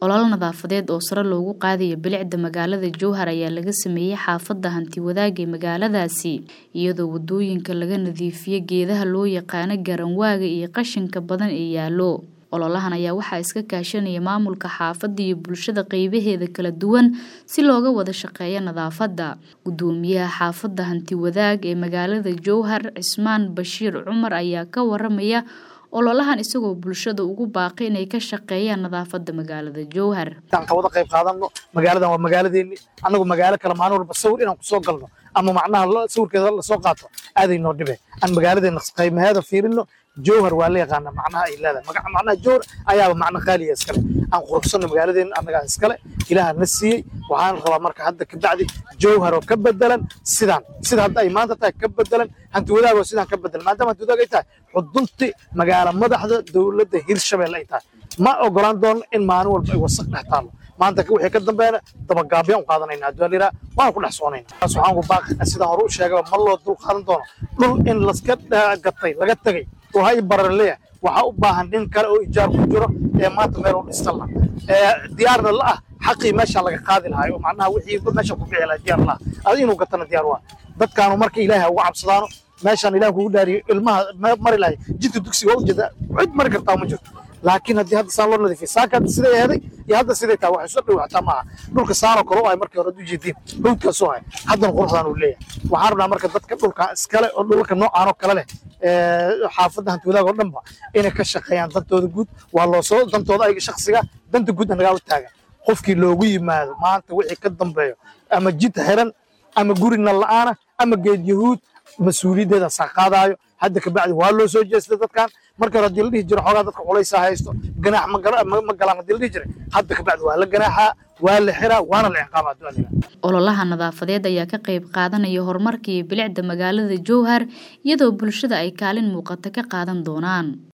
ololo nadaafadeed oo sare loogu qaadayo bilicda magaalada jowhar ayaa laga sameeyey xaafada hanti wadaag ee magaaladaasi iyadoo wadooyinka laga nadiifiyey geedaha loo yaqaano garanwaaga iyo qashinka badan ee yaalo ololahan ayaa waxaa iska kaashanaya maamulka xaafadda iyo bulshada qeybaheeda kala duwan si looga wada shaqeeyo nadaafadda gudoomiyaha xaafadda hanti wadaag ee magaalada jowhar cismaan bashiir cumar ayaa ka waramaya ololahan isagoo bulshada ugu baaqay inay ka shaqeeyaan nadaafadda magaalada jowhar aan wada qayb qaadano magaaladan waa magaaladeeni annagu magaalo kale maalin walba sawir inaan kusoo galno ama macnaha sawirkeeda lasoo qaato aaday noo dhibe aan magaaladeena qaymaheeda fiirino jowhar waa la yaqaana macnaha ay leedahay magaca macnaha jowhar ayaaba macna qaaliya iskale aan quruxsano magaaladeena annagaa iskale ilaaha na siiyey waxaan rabaa marka hadda kabacdi jowhar oo ka bedelan sidaan sida hadda ay maanta tahay ka bedelan hanti wadaag oo sidaan ka bedelan maadaama hanti wadaag ay tahay xudunti magaala madaxda dowladda hirshabelle ay tahay ma ogolaan doono in maalin walba ay wasaq dhex taalo maanta wixii ka dambeena dabagaabyan u qaadanayna haddii liraa waan ku dhex soconayna waxaan ku baaqi sidaan hore u sheegaba ma loo dul qaadan doono dhul in laska gatay laga tegay oo hay bararleya waxaa u baahan nin kale oo ijaar ku jiro ee maanta meel u dhistan la ee diyaarna la ah xaqii meesha laga qaadi lahaa oo macnaha wixii meesha ku bixi lahaa diyaar la ah adi inuu gatana diyaar waa dadkaanu marka ilaahay uga cabsadaano meeshaan ilaah kugu dhaariyo ilmaha mari lahay jidka dugsiga waa ujeeda cid mari kartaa ma jirto laakiin haddii hadda saan loo nadiifiyo saaka hadda siday aheeday iyo hadda siday tahay waxay soo dhow xataa maaha dhulka saanoo kale u ahay markii hore u jeediin hawdkaasoo ahay haddana quruxdaan uu leeyahay waxaan rabnaa marka dadka dhulka iskale oo dhulka noocaan oo kale leh xaafadda hanti wadaag oo dhanba inay ka shaqeeyaan dantooda guud waa loo soo dantooda ayaga shaksiga danta guud anagaa u taagan qofkii loogu yimaado maanta wixii ka dambeeyo ama jid xiran ama guri nal la'aana ama geed yahuud mas-uuliyaddeeda saa qaadaayo hadda kabacdi waa loo soo jeestay dadkan marka hore haddii la dhihi jiro xoogaa dadka culaysaa haysto ganaax ma galaan haddii la dhihi jiray hadda kabacdi waa la ganaaxaa waa la xiraa waana la ciqaabaa du'aliga ololaha nadaafadeed ayaa ka qayb qaadanaya horumarka iyo bilicda magaalada jowhar iyadoo bulshada ay kaalin muuqata ka qaadan doonaan